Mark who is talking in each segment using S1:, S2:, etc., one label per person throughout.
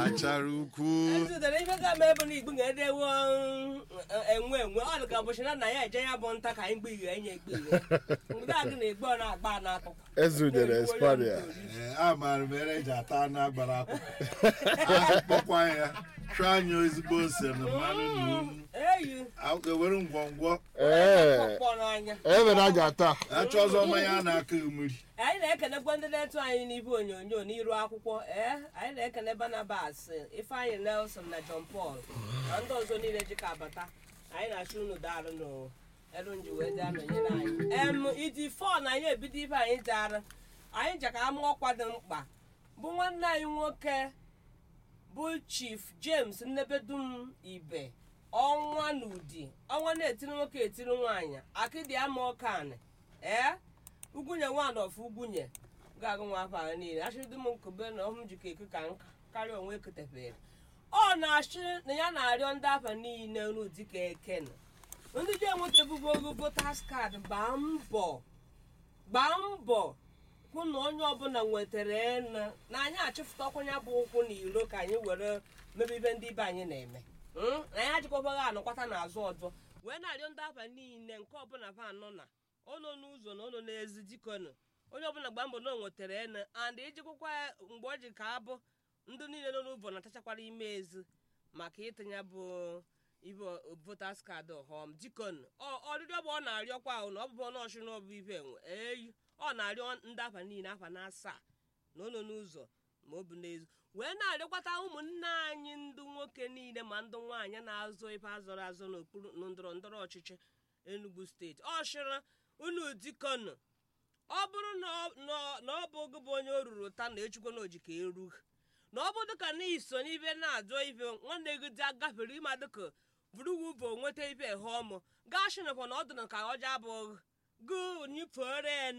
S1: achara ukwu
S2: ezudere ife ga eme bụ na igbu ga-edewo enwe enwe ọ dị ka ụbọchị na nna ya eje ya bụ nta ka anyị gbe ighe enye egbe ighe mgbe agụ na-egbe ọ na-agba n'akụ
S3: ezudere esparia
S1: Ee, amaara m ere eji ata anụ agbara akwụ akpọkwa ya chụọ anya ezigbo ose na mmanụ na unu
S2: eyi
S1: ewere ngwongwo
S3: ee
S2: ọkpọ n'anya
S3: ebe na aja taa
S1: achọ ọzọ mmanya a na-akụ mmiri
S2: anyị na-ekenekwa ndị na-etu anyị n'ibe onyonyo n'iru akwụkwọ ee anyị na-ekene Barnabas Ifeanyị Nelson na John Paul na ndị ọzọ niile jikọ abata anyị na-achụ unu daalụ n'elu nji wee dị anọnyere anyị em iji fọ na anyị ebido ibe anyị dara anyị jeka ama ọkwa dị mkpa bụ nwanne anyị nwoke bụ Chief James Nnebedum Ibe ọnwa n'ụdị ọnwa na-etiri nwoke etiri nwaanyị akịdị ama ọkanị ee ugwunye nwaanyị ọfụ ugwunye ga-agụ nwa afọ ahụ niile achịrịdị m nkube na ọhụm jikọ eku ka nka karịa onwe eketebere ọ na-achị na ya na-arịọ ndị afa niile n'ụdị ka ekene ndị ji enwetabugo ogo votas kaadị gbaa mbọ gbaa mbọ hụ na onye ọbụla nwetara ena na anyị achịfụtakwanye bụ ụkwụ na iro ka anyị were mebe ibe ndị ibe anyị na-eme Mm? na anyị ajịkwabaghị anọkwata n'azụ ọzọ wee na-arịọ ndị afa niile nke ọbụla fa anọ na ụlọ n'ụzọ na ụlọ n'ezi dikọnụ onye ọbụla gbaa mbọ na o nwetara ene and ijikwakwa ya mgbe ọ ji ka abụ ndị niile nọ n'ụbọ na-atachakwara ime ezi maka ịtụnya bụ ibe votas kaadị ọhọm dikọnụ ọrịrịọ bụ ọ na-arịọkwa ahụ na ọ bụbụ n'ọchụ na ọbụ ibe enwe eyi ọ na-arịọ ndị afa niile afa na asaa na ụlọ n'ụzọ ma ọ bụ n'ezi wee na-arịọkwata ụmụnne anyị ndị nwoke niile ma ndị nwaanyị na-azụ ife azọrọ azọ n'okpuru na ndọrọ ndọrọ ọchịchị Enugu steeti ọ chịrị unu dikọnụ ọ bụrụ na ọ- na- na ọ bụ oge bụ onye o ruru taa na echukwa na ojika eru na ọ bụ dịka na iso n'ibe na-ajụ ife nwanne gị dị agafere ịma dịka buruwu bụ nweta ife he ọmụ gaa shinekwa na ọ dị na ka ọja abụghị gụ ni foren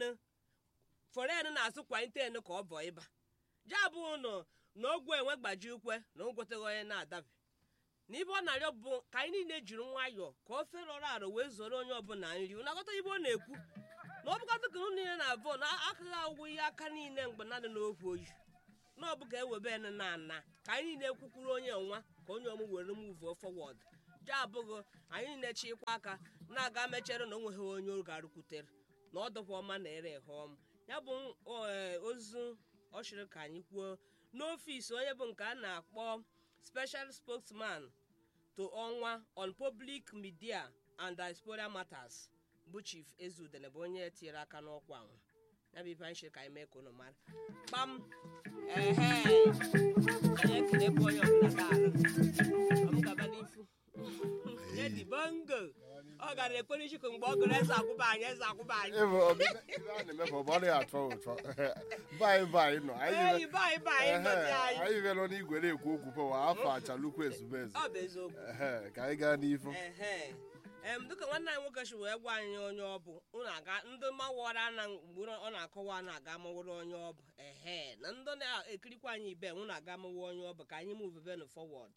S2: foren na-asụ kwanyeten ka ọ bụ ịba ja bụ ụnụ na ogwe enwe gbaji ukwe na o gwetaghị onye na-adabi na ibe ọ na-arịọ bụ ka anyị niile jiri nwayọọ ka ofe rọrọ arọ wee zoro onye ọbụla nri ụnagọta ibe ọ na-ekwu na ọ bụkọta ka unu niile na-abụ na akaghị agwụ ihe aka niile mgbe mmadụ n'okwu oyi na ọ bụ ka ewebe ene na ana ka anyị niile kwukwuru onye nwa ka onye ọmụ were muvuo fọwọd je abụghị anyị niile chịkwa aka na-aga mechere na o nweghị onye ọ ga-arụkwutere na ọ dịkwa ọma na ere ehe ọma ya bụ eh, ozu ọ chịrị ka anyị kwuo n'ọfịs onye bụ nke a na-akpọ special spokesman to ọnwa on public media and diaspora matters bụ chief ezudene bụ onye tinyere aka n'ọkwa ahụ ya bụ ife anyị chịrị ka anyị mee ka unu mara kpam ehe anyị ekelekwa onye ọbụla ga-arụ ọ m gaba n'ifu edi bongo ọ gara ekpere chukwu mgbe ọ gụrụ eze akwụba anyị eze akwụba anyị
S3: ebe ọbịbịa ibe a na-eme bụ ọ dịghị atọ ụtọ baị baị nọ anyị
S2: eyi
S3: ibe-
S2: baị baị ngọzi
S3: Ehe,
S2: anyị
S3: anyị ibe nọ n'igwe na-ekwu okwu pụwa afọ achalukwu ezube eze
S2: ọ bụ eziokwu
S3: Ehe, ka anyị gaa n'ifu
S2: ehe em dịka nwanne anyị nwoke si wee gwa anyị onye ọ bụ unu aga ndị mawara na mgbe ọ na-akọwa na-aga mawara onye ọ bụ ehe na ndị na-ekirikwa anyị ibe unu aga mawa onye ọ bụ ka anyị move ben forward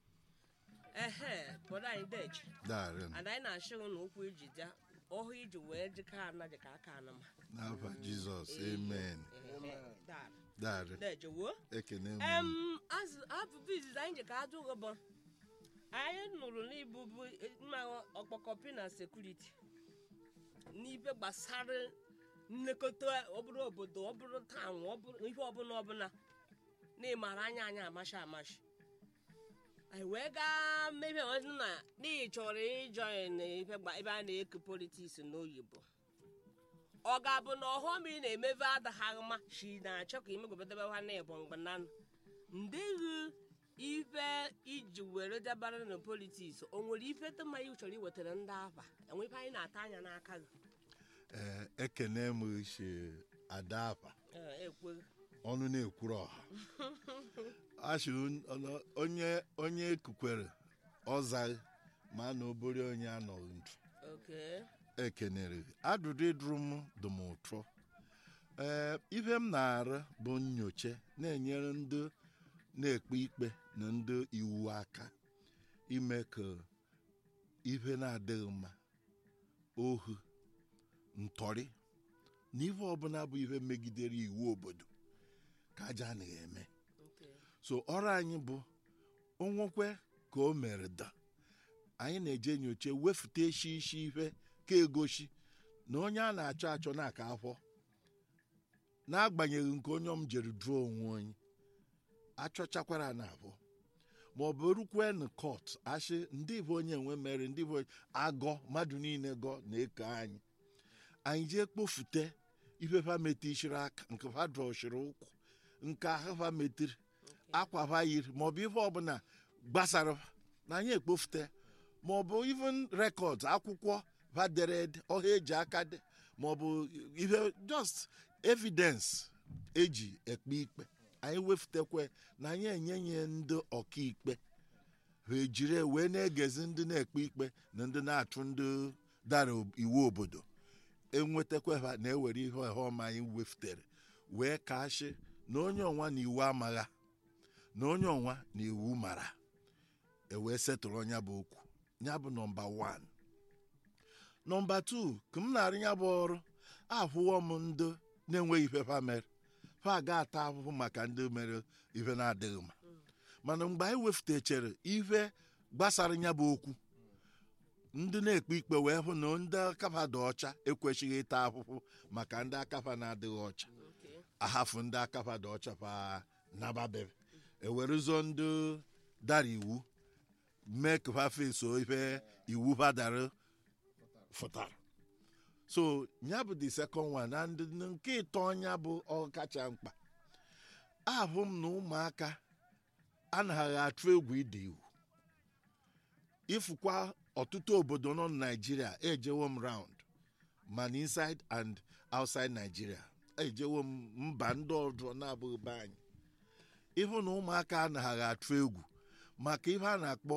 S2: ehe bọdo anyị deji
S1: darị
S2: and anyị na-achị unu ụkwụ iji ja ọhụ iji wee jika ana jika aka ana ma
S1: n'afa jizọs amen
S2: Ehe, daalụ.
S1: darị
S2: deji wuo
S1: ekene m
S2: em azụ abụbụ izizi anyị ji ka ajụ gị bụ anyị nụrụ n'ibubu mma ọkpọkọpi na sekuriti n'ibe gbasara nlekọta ọbụrụ obodo ọbụrụ taụn ọbụrụ ihe ọbụla ọbụla na ịmara anya anyị amashi amashi anyị wee gaa mebe ọdị na n'ihi chọrọ ịjọin ebe gba- ebe a na-eke politiks n'oyibo ọ ga-abụ na ọghọm ị na-emebe adaghaghị mma shi na-achọ ka imegobedebe ha na ịbụ mgbe nanụ ndịghị ife iji were dabara na politiks o nwere ife tụma ị chọrọ iwetara ndị afa enwe ife anyị na-ata anya n'aka gị
S1: Ee, ekene m shi ada afa
S2: Ee, ekweghị
S1: ọnụ na-ekwuru ọha achị onye onye ekukwere ọzaghị ma na obere onye anọghị ndụ
S2: oke
S1: ekenere adụdụ ịdụrụ m dị m ụtọ ee ihe m na-arụ bụ nyocha na-enyere ndị na-ekpe ikpe na ndị iwu aka ime ka ihe na-adịghị mma ohu ntọrị na ihe ọbụla bụ ihe megidere iwu obodo ka aja anaghị eme
S2: oke
S1: so ọrụ anyị bụ onwekwe ka o mere da anyị na-eje nyocha wefute eshi ishi ihe ka egosi na onye a na-achọ achọ na-aka afọ n'agbanyeghị nke onye ọm jere duo onwe onye achọchakwara na abụọ ma ọ bụ rukwe na kọt ashị ndị bụ onye nwe mere ndị bụ agọ mmadụ niile gọ na-eke anyị anyị jee kpofute ife fa meti ishiri aka nke fa drọshiri ụkwụ nke ahụ fa metiri akwa fa yiri maọbụ ife ọbụla gbasara fa na anyị ekpofute maọbụ even rekọd akwụkwọ fa dere ede ọha eji aka de maọbụ ife just evidence eji ekpe ikpe anyị wefutekwe na anyị enye ya ndị ọkaikpe ha ejiri wee na-egezi ndị na-ekpe ikpe na ndị na-achụ ndị dara iwu obodo enwetakwa ha na-ewere ihe ọma anyị wefutere wee kashi na onye ọnwa na iwu amagha na onye ọnwa na iwu mara ewee setụrụ ọnya bụ okwu ya bụ nọmba 1 nọmba 2 ka m na-arụ ya bụ ọrụ ahụwo m ndị na-enweghị ife fa mere fa ga-ata ahụhụ maka ndị mere ife na-adịghị mma mana mgbe anyị wefutechere ife gbasara ya bụ okwu ndị na-ekpe ikpe wee hụ na ndị akafa dị ọcha ekwesịghị ịta ahụhụ maka ndị akafa na-adịghị ọcha ahafụ ndị akafa dị ọcha fa nababere ewerụzọ ndị dara iwu mee ka fa feso ife iwu fa dara fụtara so ya bụ the second one na ndị nke ịtọ ọnya bụ ọkacha mkpa ahụ m na ụmụaka anaghị atụ egwu ide iwu ifukwa ọtụtụ obodo nọ na naijiria ejewo m round mana inside and outside nigeria ejewo m mba ndị ọzọ na-abụghị be anyị ịhụ na ụmụaka anaghị atụ egwu maka ihe a na-akpọ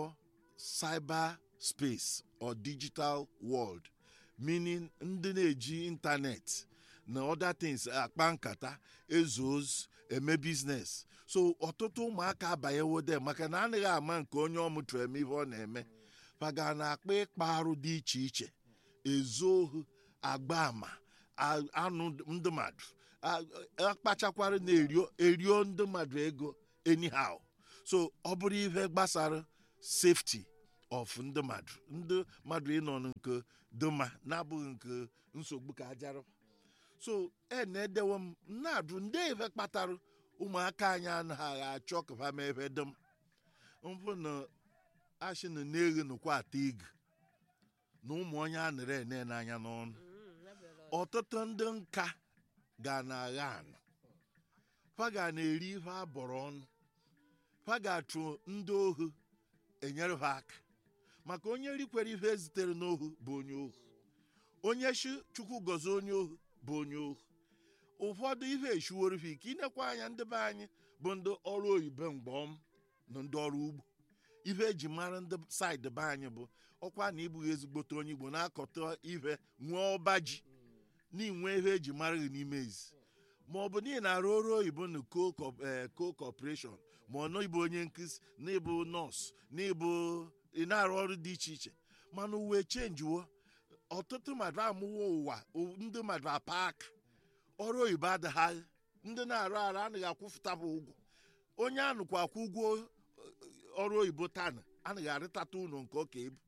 S1: cyber space or digital world meaning ndị na-eji ịntanetị na other things akpa nkata ezu ozu eme biznes so ọtụtụ ụmụaka abanyewo de maka na anaghị ama nke onye ọ mụtara eme ihe ọ na-eme faga na-akpa ịkpa arụ dị iche iche ezu ohu agba ama a- anụ ndị mmadụ a- akpachakwara na erio erio ndị mmadụ ego anyhow so ọ bụrụ ihe gbasara safety of ndị mmadụ ndị mmadụ ịnọ nke dịma na-abụghị nke nsogbu ka ajara so e na-edewe m na-adụ ndị ebe kpatara ụmụaka anyị anaghị achọ ka ha mee ebe dịm mbụ na ashị na na-eghe nụkwa ata ig na ụmụ onye a nere ene n'anya n'ọnụ ọtụtụ ndị nka ga na-agha anụ fa ga na-eri ihe a bọrọ ọnụ fa ga-achụ ndị ohu enyere ha aka maka onye rikwere ihe ezitere n'ohu bụ onye ohu onye shi chukwu gọzie onye ohu bụ onye ohu ụfọdụ ihe eshiworo ha ike inekwa anya ndị be anyị bụ ndị ọrụ oyibo mgbọm na ndị ọrụ ugbo ihe eji mara ndị saịdị be anyị bụ ọkwa na ịbụghị ezigbote onye igbo na-akọta ihe nwee ọba ji n'inwe ihe eji mara gị n'ime ezi ma ọ bụ n'ihi na arụ ọrụ oyibo na co corporation ma ọ nọ ịbụ onye nkụzi na ịbụ nọọsụ na ịbụ ị na-arụ ọrụ dị iche iche mana uwe chenjiwo ọtụtụ mmadụ amụwo ụwa o- ndị mmadụ apa aka ọrụ oyibo adịghị ndị na-arụ arụ anaghị akwụfụtabụ ụgwọ onye anụkwa akwụ ụgwọ eh, ọrụ oyibo tana anaghị arịtata ụlọ nke ọka ebu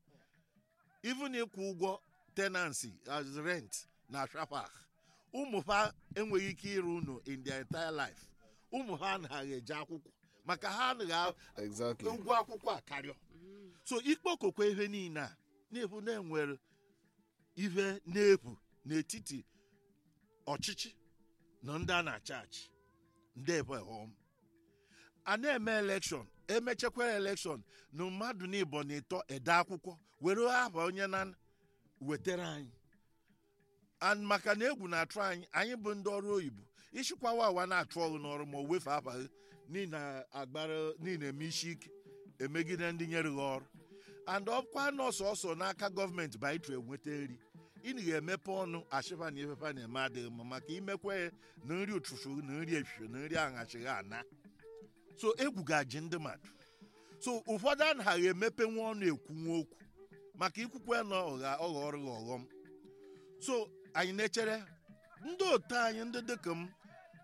S1: even ịkwụ ụgwọ tenancy as rent na shafak ụmụ ha enweghị ike ịrụ ụlọ in their entire life ụmụ ha anaghị eje akwụkwọ maka ha anaghị a-
S3: Exactly.
S1: ụgwọ akwụkwọ a karịa so ikpokokwa ihe niile a na-efu na-enwere ihe na-efu n'etiti ọchịchị na ndị a na-achị achị ndị ebe hom a na-eme elekshọn emechakwa elekshọn na mmadụ n'ịbọ na ịtọ ede akwụkwọ were aha onye na wetara anyị and maka na egwu na-atụ anyị anyị bụ ndị ọrụ oyibo ịchịkwawa awa na-atụ ọrụ n'ọrụ ma o wefe afa gị n'ihi na agbara n'ihi na eme isi ike emegide ndị nyere gị ọrụ and ọkwa nọọsụ ọsọ n'aka gọọmenti bụ anyị tụ enweta nri ịnị ga-emepe ọnụ achịfa na ifefa na-eme adịghị mma maka imekwe ya na nri ụtụtụ na nri efifie na nri aṅachighị ana so egwu ga-ji ndị mmadụ so ụfọdụ anaghị emepenwu ọnụ ekwunwu okwu maka ikwukwe na ọgha ọghọrọ gị ọghọm so anyị na-echere ndị otu anyị ndị dịka m bụ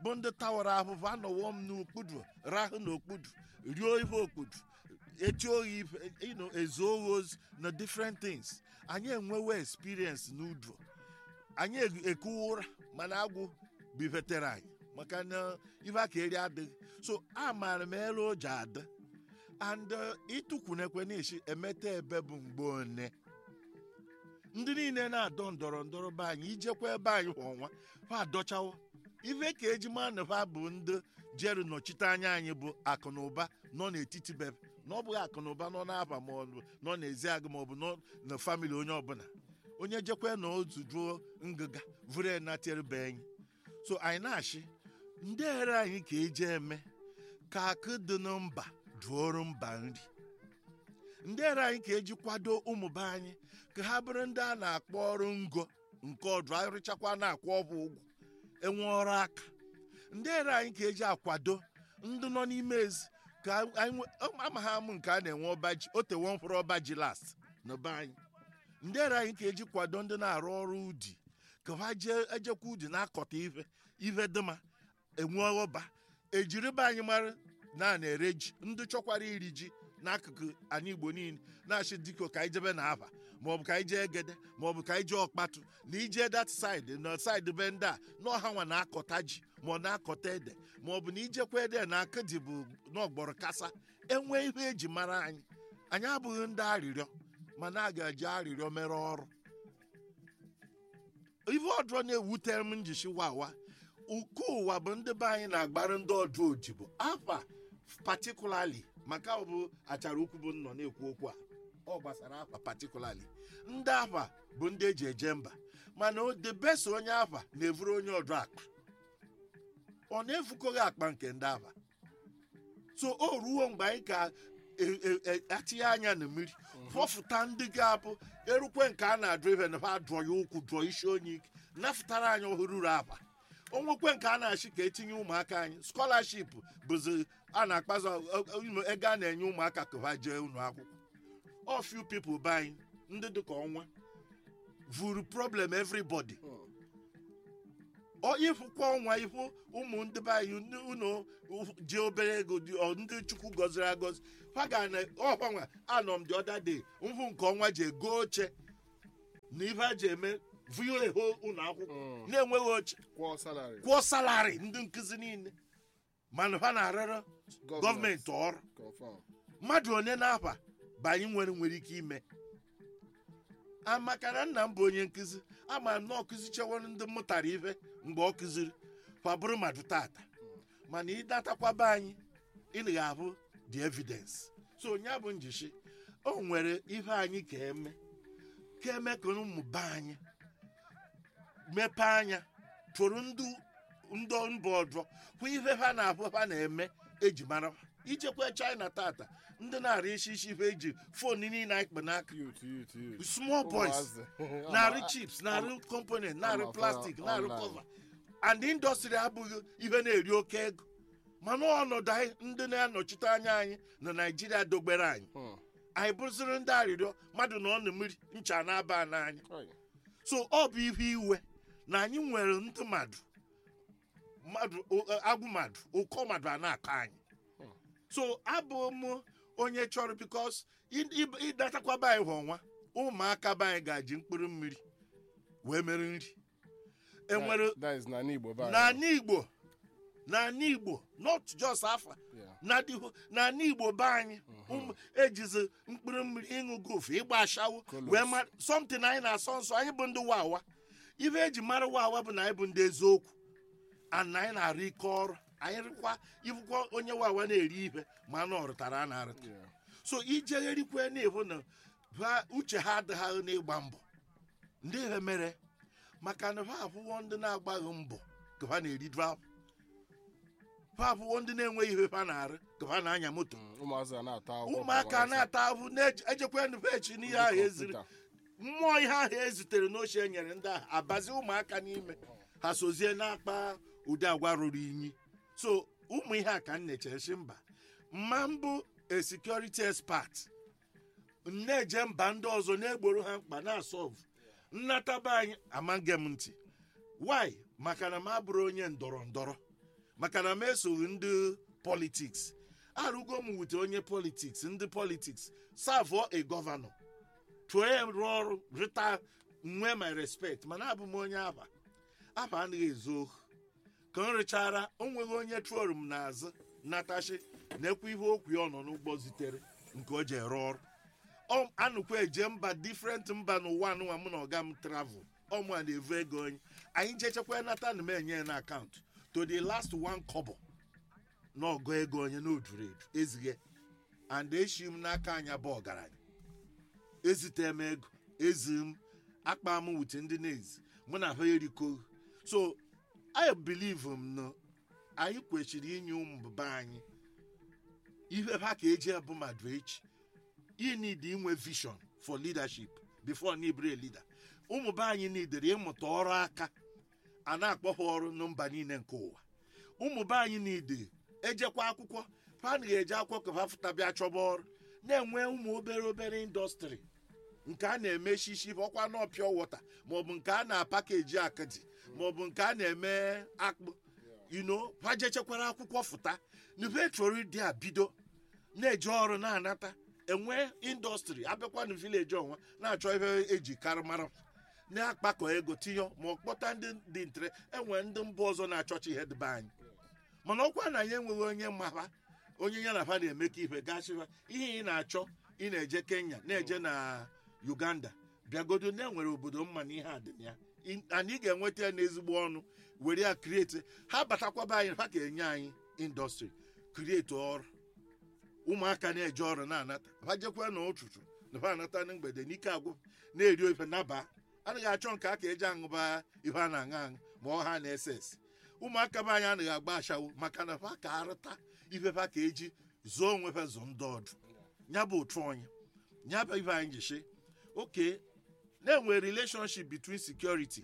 S1: bụ ndị tawara ahụhụ anọwo m n'okpudu rahụ n'okpudu rio ihe okpudu echi oyi ife you know, ezu ohi ozu na different things anyị enwewo experience n'udu anyị e- ekuwa ụra mana agwụ bivetere anyị maka na ife aka eri adịghị so amaara m elu o ji adị and uh, ịtụkwunekwe n'isi emeta ebe bụ mgbe one ndị niile na-adọ ndọrọ ndọrọ be anyị ijekwa ebe anyị kwa ọnwa ha adọchawo ife ka eji maa na ha bụ ndị jere nọchite anya anyị bụ akụ na ụba nọ n'etiti be na ọ bụghị akụ na ụba nọ n'aba ma ọ bụ nọ n'ezi agụ ma ọ bụ nọ na famili onye ọbụla onye jekwe na otu juo ngịga vụrụ natere be anyị so anyị na-achị ndị ere anyị ka eji eme ka akụ dị na mba duoro mba nri ndị ere anyị ka eji kwado ụmụ be anyị ka ha bụrụ ndị a na-akpọ ọrụ ngo nke ọdụ arụchakwa na-akwụ ọgwụ ụgwọ enwe ọrụ aka ndị ere anyị ka eji akwado ndị nọ n'ime ezi ka anyị nwe- ama ha amụ nke a na-enwe ọba ji o tewo mkpụrụ ọba ji last na be anyị ndị ere anyị ka eji kwado ndị na-arụ ọrụ udi ka ha jee ejekwa udi na-akọta ife ife dịma enwe ọba ejiri be anyị mara na a na-ere ji ndị chọkwara iri ji n'akụkụ anyị igbo niile na-achị diko ka anyị jebe na aba maọbụ ka anyị jee egede maọbụ ka anyị jee ọkpatụ na ije dat side na side be ndị a na ọha nwa na-akọta ji ma ọ na-akọta ede maọbụ na ijekwa ede na aka ji bụ n'ọgbọrọ kasa enwe ihe eji mara anyị anyị abụghị ndị arịrịọ mana a ga-eji arịrịọ mere ọrụ ife ọdụrọ na-ewutere m njichi wawa uko ụwa bụ ndị be anyị na-agbara ndị ọdụ odibo afa particularly maka ọ bụ achara ukwu bụ nnọ na-ekwu okwu a ọ gbasara afa particularly ndị afa bụ ndị eji eje mba mana o debesa onye afa na-evuru onye ọdụ akpa ọ na-efukọghị akpa nke ndị afa so o ruo mgbe anyị ka e- e- e- atinye anya na mmiri fọfụta ndị ga-abụ erukwe nke a na-adụ ife na ha dụọ ya ụkwụ dụọ isi onye ike nafụtara anyị ọhụrụ uru afa onwekwe nke a na-achị ka etinye ụmụaka anyị skọlaship bụzi a na-akpazi imo ego a na-enye ụmụaka ka ha jee ụlọ akwụkwọ ọ few people be anyị ndị dịka ọnwa vuru problem everybody ọ ịfụkwa ọnwa ifu ụmụ ndị be anyị ndị unu ji obere ego dị ọ ndị chukwu gọziri agọzi ha ga na ọgbanwe anọ m dị ọda day mfụ nke ọnwa ji ego oche na ife a ji eme vuo eho ụlọ akwụkwọ na-enweghị oche
S3: kwụọ salary
S1: kwụọ salari ndị nkụzi niile mana ha na-arịọrọ gọọmenti ọrụ
S3: confirm
S1: mmadụ one na-afa bụ anyị nwere nwere ike ime amaka na nna m bụ onye nkụzi ama m na ọ kụzichewere ndị mụtara ife mgbe ọ kụziri fabụrụ mmadụ tata mana ịdatakwaba anyị ị ga-abụ the evidence so onye bụ njichi o nwere ife anyị ka eme ka eme ka ụmụ be anyị mepee anya tụrụ ndị ndị mba ọzọ hụ ife ha na-abụ ha na-eme eji mara ha. ijekwa china tata ndị na-arị isi isi ife eji fon niile anyị kpe n'aka
S3: youth youth youth
S1: small boys
S3: Ụmụazị.
S1: na-arị chips na-arị component na-arị
S3: ama-
S1: plastic na-arị
S3: online.
S1: cover and indọstrị abụghị ife na-eri oke ego mana ọnọdụ anyị ndị na-anọchite anya anyị na naijiria dogbere anyị
S3: Hmm.
S1: anyị bụziri ndị arịrịọ mmadụ na ọ na mmiri ncha na-aba n'anya
S3: Oy.
S1: so ọ bụ ihe iwe na anyị nwere ndị mmadụ mmadụ o- agwụ mmadụ ụkọ mmadụ a na-akọ anyị so abụ m onye chọrọ bikos ịdatakwa be anyị kwa ọnwa ụmụaka be anyị ga-eji mkpụrụ mmiri wee mere nri enwere
S3: That- that is n'ala Igbo be anyị.
S1: n'ala igbo n'ala igbo not just afa
S3: Yeah.
S1: na dịhụ n'ala igbo be anyị ụmụ ejizi mkpụrụ mmiri ịṅụ gofu ịgba ashawo
S3: Kolos.
S1: wee mara something anyị na-asọ nsọ anyị bụ ndị wawa ife eji mara wawa bụ na anyị bụ ndị eziokwu and na anyị na-arụ ike ọrụ anyị rịkwa ifụkwa onye wawa na-eri ife ma anụ ọrụtara a na-arụta
S3: Yeah.
S1: so ijegherikwe na-ebu na ha uche ha adịghị n'ịgba mbọ ndị ihe mere maka na ha abụwo ndị na-agbaghị mbọ ka ha na-eri drap ha abụwo ndị na-enweghị ihe ha na-arụ ka ha na-anya moto
S3: Mm, ụmụazị a na-ata akwụkwọ
S1: ụmụaka
S3: kwa
S1: na-ata ahụ na-ejekwa nvechi n'ihe ahụ eziri
S3: kọmputa.
S1: mmụọ ihe ahụ ezitere n'oche e nyere ndị ahụ abazi ụmụaka n'ime ha sozie n'akpa ụdị agwa ruru inyi so ụmụ ihe a ka m na-echesi mba mma mbụ a security expert na-eje mba ndị ọzọ na-egboro ha mkpa na-asọvụ nnataba anyị amaghị m ntị why maka na m abụrụ onye ndọrọ ndọrọ maka na m esoghị ndị politiks arụgo m wute onye politiks ndị politiks savụọ a gọvanọ tụọ ya rụọ ọrụ rịta nwee my respect mana abụ m onye aba aba anaghị ezu ohu ka m rịchara o nweghị onye trọrụ m n'azụ natashi na-ekwu ihe okwu ya ọ nọ n'ụgbọ zitere nke o ji ere ọrụ Ọ- anụkwa eje mba difrent mba n'ụwa anụnwa mụ na ọga m travel ọmụ a na-evu ego onye anyị jechekwa nata na m enye ya na akaụntụ to the last one kobo na ọgọ ego onye na oduru edu ezighe and eshi m n'aka anya bụ ọgaranya ezite m ego ezi m akpa m wute ndị na-ezi mụ na ha eriko so i believe m na anyị kwesịrị inye ụmụ be anyị ihe ha ka eji bụ mmadụ echi you need inwe vision for leadership before na ibere leader ụmụ be anyị nidere ịmụta ọrụ aka a na-akpọ ha ọrụ na mba niile nke ụwa ụmụ be anyị nide ejekwa akwụkwọ ha na-eje akwụkwọ ka ha fụta bịa chọba ọrụ na-enwe ụmụ obere obere indọstrị nke a na-eme shishi ọkwa na pure water maọbụ nke a na-apakeji akadi maọbụ nke a na-eme akpụ you know ha jechekwara akwụkwọ fụta nube chọrọ ịdị a bido na-eje ọrụ na-anata enwe indọstrị abịakwa na vileji ọnwa na-achọ ihe eji karị mara na-akpakọ ego tinye ma ọ kpọta ndị dị ntere enwe ndị mba ọzọ na-achọcha ihe dịbe anyị mana ọkwa na anyị enweghị onye mma onye ya na ha na-emekọ ihe gasịwa ihe ị na-achọ ị na-eje kenya na-eje na uganda bịagodo na enwere obodo mma na ihe a dị na ya I- anyị ga-enweta ya n'ezigbo ọnụ were ya krieti ha batakwaba anyị ha ga-enye anyị indọstrị krieti ọrụ ụmụaka na-eje ọrụ na-anata ha jekwa na ụtụtụ na ha anata na mgbede n'ike agwụ na-eri ofe naba anaghị achọ nke aka eji aṅụba ihe a na-aṅụ aṅụ ma ọ ha na-ese ese ụmụaka be anyị anaghị agba ashawo maka na ha ka arụta ife ha ka eji zụọ onwe ha zụ ndị ọdụ ya bụ otu onye ya bụ ife anyị ji shi oke na-enwe relationship between security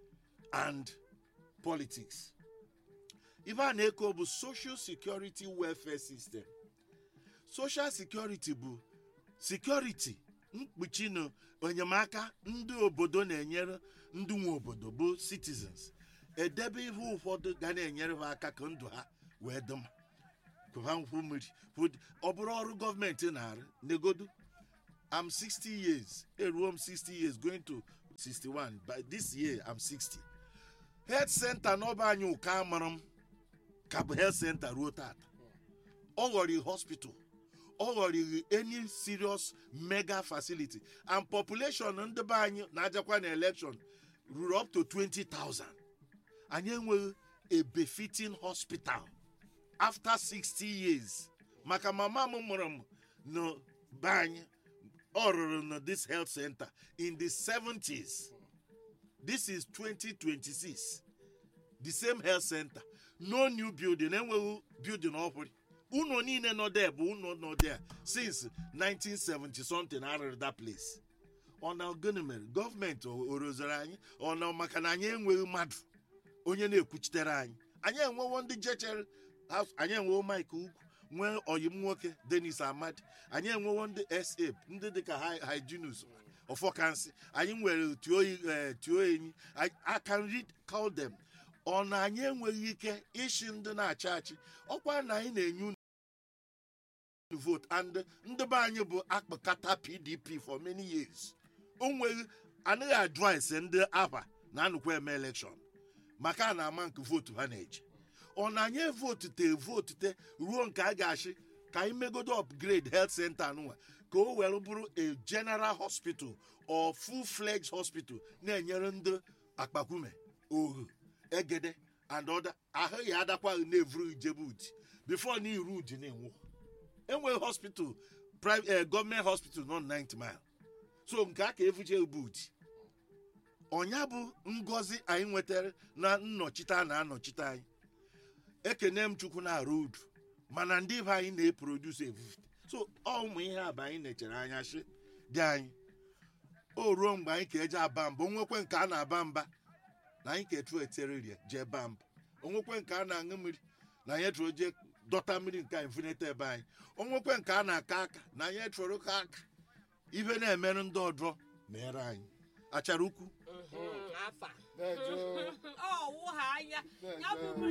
S1: and politics ife a na-eko bụ social security welfare system social security bụ security mkpuchi na enyemaka ndị obodo na-enyere ndị nwe obodo bụ citizens edebe ihe ụfọdụ ga na-enyere ha aka ka ndụ ha wee dị mma ka ha hụ mmiri hụ dị- ọ bụrụ ọrụ gọọmenti na-arụ negodu I'm 60 years eruo m 60 years going to 61 by this year I'm 60 health center n'ọba anyị ụka amara m ka bụ health center ruo tata ọ ghọrọ hospital ọ ghọrọ any serious mega facility and population ndị be anyị na-ajakwa na election ruru up to 20,000 anyị enweghị a befitting hospital after 60 years maka mama m mụrụ m na be anyị ọ rụrụ na this health center in the 70s this is 2026 the same health center no new building enweghị building ọhụrụ ụlọ niile nọ there bụ ụlọ nọ there since 1970 something arụrụ that place ọ na gịnị mere gọọmenti o o rozere anyị ọ na maka na anyị enweghị mmadụ onye na-ekwuchitere anyị anyị enwewo ndị jechere house- anyị enwewo mike ugwu nwee oyim nwoke denis amadi anyị enwewo ndị sa ndị dịka Hy- hyginus ọfọkansị anyị nwere tio enyi I- I can read call them ọ na anyị enweghị ike ishi ndị na-achị achị ọkwa na anyị na-enye unu vote and ndị be anyị bụ akpụkata pdp for many years o nweghị anaghị advice ndị aba na anụkwa eme election maka a na-ama nke vootu ha na-eji ọ na anyị votute votute ruo nke a ga-achị ka anyị megodo upgrade health center nụnwa ka o were bụrụ a general hospital or full fledged hospital na-enyere ndị akpakume ohu egede and other ahụ ya adakwaghị na-evuru ijebud before na iru uji na-enwu enweghị hospital private gọọmenti hospital nọ 90 mile so nke a ka evuje bud ọnya bụ ngọzi anyị nwetara na nnọchite a na-anọchite anyị ekene m chukwu na-arụ udu mana ndị be anyị na-eproduce evufe so ọ ụmụ ihe a bụ anyị na-echere anya shi dị anyị o ruo mgbe anyị ka eje aba mba onwekwe nke a na-aba mba na anyị ka etu etere rie jee baa mba onwekwe nke a na-aṅụ mmiri na anyị etụrụ jee dọta mmiri nke anyị funeta ebe anyị onwekwe nke a na-aka aka na anyị etụrụ ka aka ibe na-emerụ ndị ọdọ mere anyị achara ukwu
S2: Mhm, afa
S3: Dejo.
S2: ọ wụ ha anya ya bụ